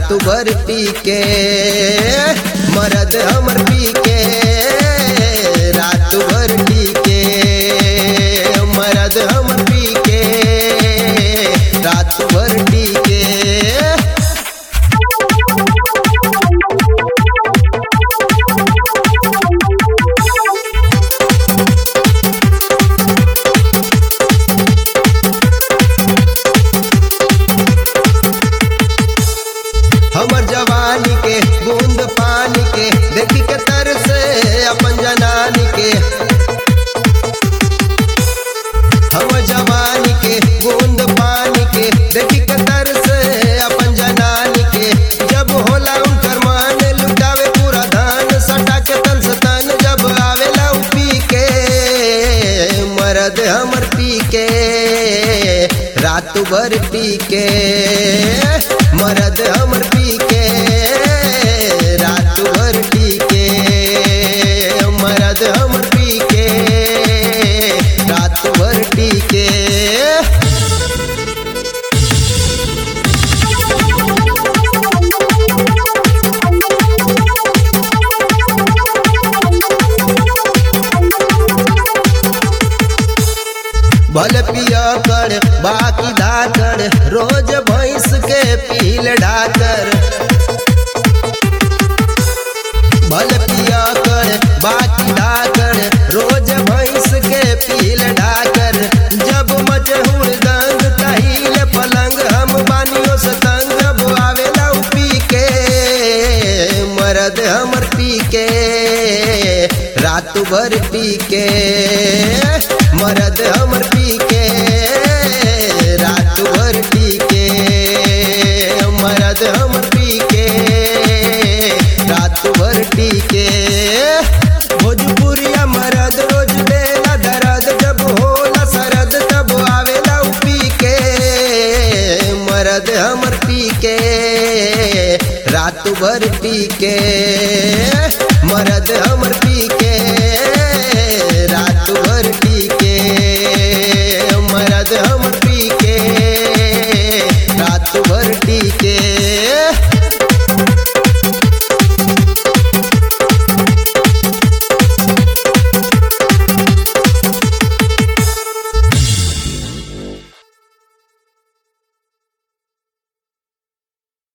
रात भर पी के मरद हमर पी के रात भर पी के मरद हमर पी के रात भर पी के हमर जवानी के बूंद पानी के देखी के तर से अपन जनानी के हमर जवानी के बूंद पानी के देखी के तर से अपन जनानी के जब होला उनकर मान लुटावे पूरा धान सटा के तन से तन जब आवेला उ पी के मरद हमर पी के रात भर पी के मरद हमर पी के रात भर पी के मरद हमर पी के रात भर पी के भल पिया कर बाकी धाकर रोज भैंस के पील डाकर भल पिया कर बाकी डाकर रोज भैंस के पील डाकर जब मजहूर दंग तहील पलंग हम बानियों से तंग अब आवेला उ पी के मरद हमर पी के रात भर पी के मरद हमर पी के रात भर पी के मरद हमर पी के रात भर पी के भोजपुरिया मरद रोज देला दर्द जब होला सरद तब आवेला उ पी के मरद हमर पी के रात भर पी के मरद हमर पी के